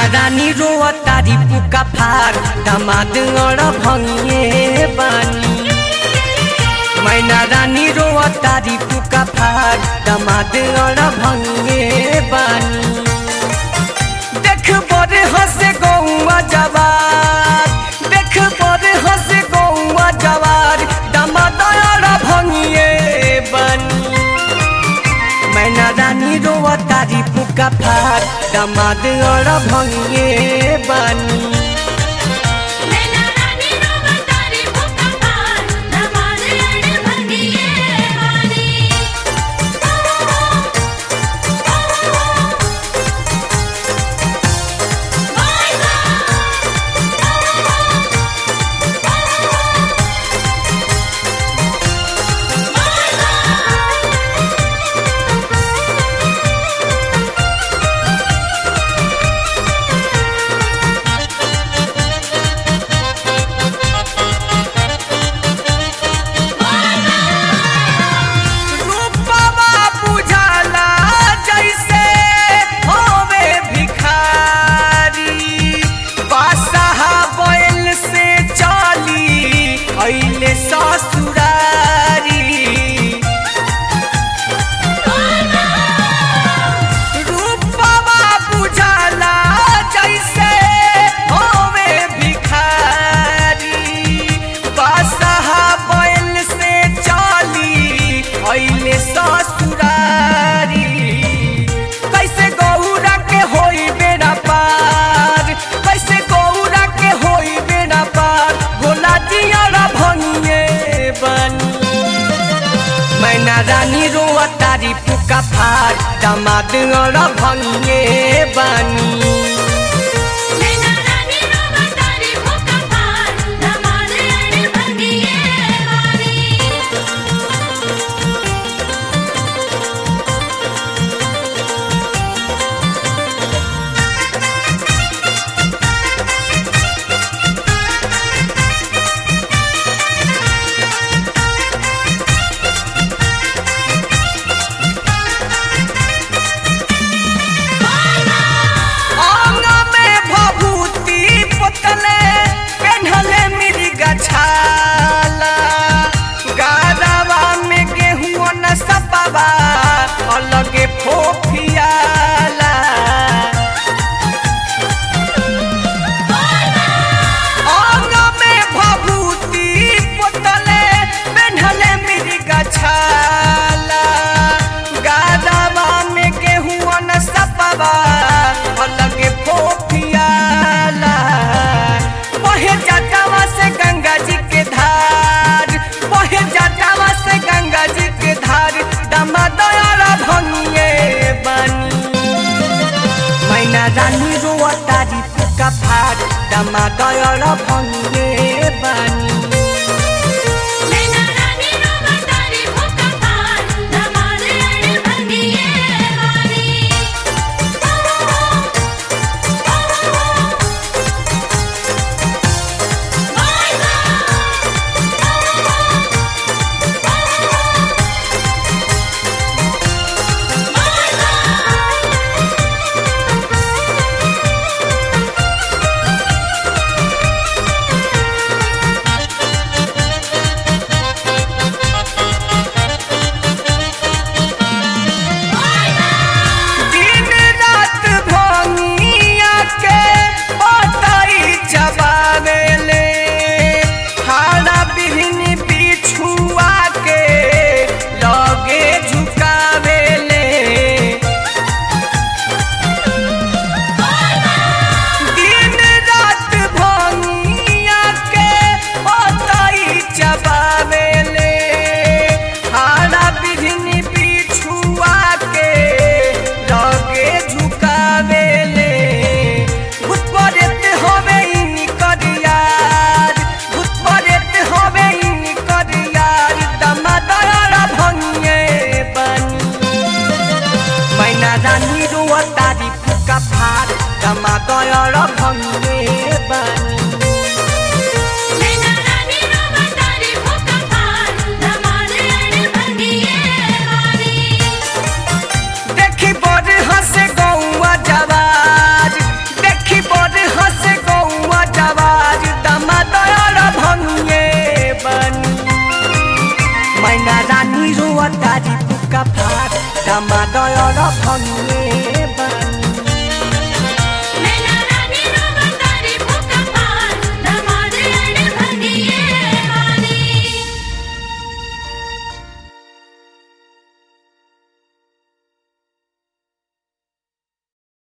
रानी रोआ तारी पुका फार दामाद अड़ भंगिए बानी मैना रानी रोआ तारी पुका फार दामाद अड़ भंगिए बानी देख बड़े हंसे गौआ जवार देख बड़े हंसे गौआ जवार दामाद अड़ भंगिए बानी मैना रानी रोआ तारी पुका फार दामाद अड़ भंगिए बानी नैना रानी रोवा तारी भूखा पार दमाद अड़ भंगिए वाली रूपवा बुझाला जैसे होवे भिखारी बादशाह बैल से चली अइले ससुरारी रूपवा बुझाला जैसे होवे भिखारी बादशाह बैल से चली अइले ससुरारी कैसे गौरा के होई बेड़ा पार कैसे गौरा के होई बेड़ा पार भोला जियारा भंगे बनी मैना रानी रोआ तारी पुका फार दामाद अड़ भंगे बानी नैना रानी रोवा तारी भूखा पार दमाद अड़ भंगिए वाली अंग में भभूति पोतले पेन्हले मिर्गा छाला गारवा में गेहूं न सपवा अलगे फोफियाला अंग में भभूति पोतले पेन्हले मिर्गा छाला गारवा में गेहूं न सपवा अलगे फोफियाला बहे जटावा से गंगा जी के धार बहे जटावा से गंगा जी के धार दमदयारा भंगिए बनी मैना रानी रोआ तारी पुका फाट दमदयारा भंगिए बनी नैना रानी रोवा तारी भूखा पार दमाद अड़ भंगिए वाली दिन रात भंगिया के पताई चबावेले हाड़ा बिहनी बिछुआ के लगे झुकावेले दिन रात भंगिया के पताई चबावेले हाड़ा बिहनी बिछुआ के लगे झुकावेले भूत परेत होवे इनी करियार भूत परेत होवे इनी करियार दमदयारा भंगे बनी मैना रानी रोआ तारी फुका फार दमदयारा भंगे बनी नैना रानी रोवा तारी भूखा पार दमाद अड़ भंगिए वाली देखी बड़ हंसे गौआ जवार देखी धमादयर भंगे बानी